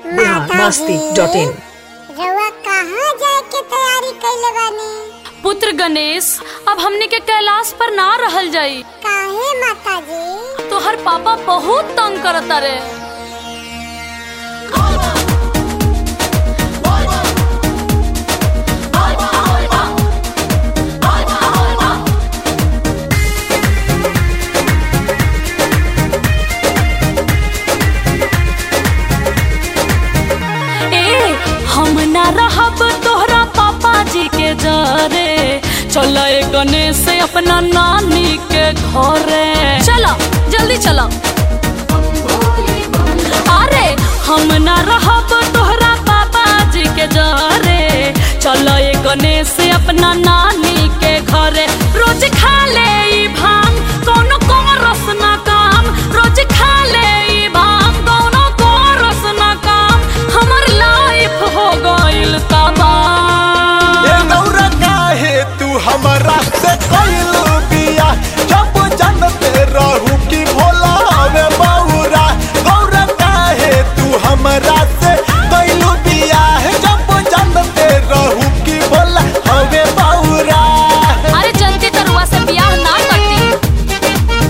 Bihar Masti dot in रउआ कहाँ जाए के तैयारी कैले बानी पुत्र गणेश अब हमने के कैलाश पर ना रहल जाई काहे माता जी तोहर पापा बहुत तंग करता रे ए हम ना रहब तोहरा पापा जी के जरे चल गणेश अपना नानी के घरे चलो जल्दी चलो अरे हम ना रहब तोहरा पापा जी के जरे चल गणेश अपना नानी के घरे रोज खा ले ई भांग कोनो को रस ना काम रोज खा ले ई भांग कोनो को रस ना काम हमर लाइफ हो गइल तबाह ए नौरा काहे तू हमरा से कइलू बिया जब जानते रहू कि भोला हवे बौरा गौरा काहे तू हमरा से कइलू बिया जब जानते रहू कि भोला हवे बौरा अरे जल्दी तरुआ से बियाह ना करती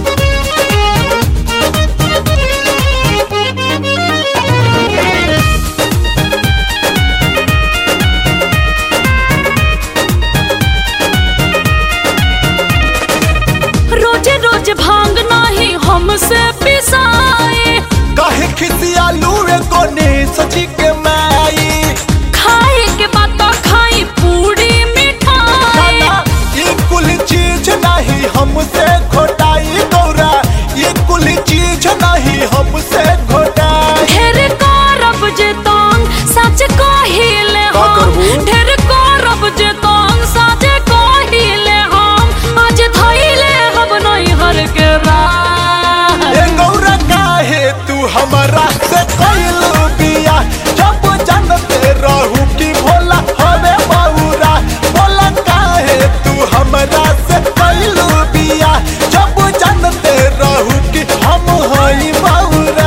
रोजे रोज भांग नाही हमसे पिसाए काहे खिसियालू रे कोने सची के माई खाए के बाद तो खाई पूरी मिठाई खाना ये कुल चीज नहीं हमसे घोटाई गौरा ये कुल चीज नहीं हमसे घोटाई ढेर करब जे तंग सच कहिले का हम करबू? ढेर करब जे तंग सच कहिले हम आज धइले हम नहीं हर के राह ए गौरा काहे तू हमरा से कइलू बिया जब जानते रहू कि भोला हवे बौरा भोला काहे तू हमरा से कइलू बिया जब जानते रहू कि हम हई बौरा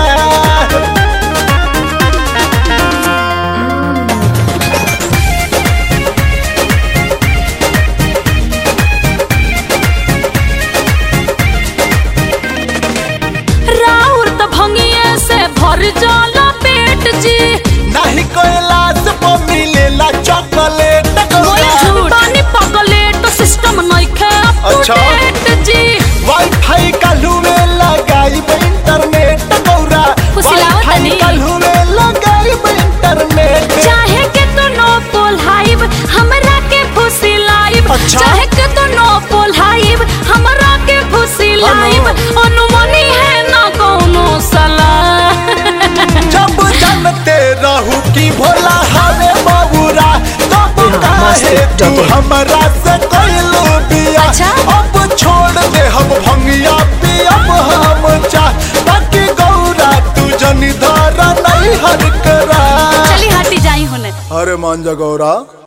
राउर त भंगिए से भर जाला पेट जी नहीं कैलाश पर मिलेला चॉकलेट मोए गौरा पानी पगले तो सिस्टम नइखे अच्छा। अपडेट जी वाईफाई काल्हू में लगाई इंटरनेट गौरा फुसिलावत वाईफाई नहीं। काल्हू में लगाई इंटरनेट चाहे के तो नो पोलाइब हमरा के फुसी लाइब अच्छा। चाहे के तो नो पोलाइब हमरा के फुसी लाइब अनुमनी है ना कोनो सलाह जब जानते रहू कि भोला हवे बबुरा तब काहे तू हमरा से कइलू बिया अच्छा। अब छोड़ दे हम भंगिया पियब हम चा ताकि गौरा तू जनी धारा नहीं हर करा चली हटी जाई होने अरे मान जा गौरा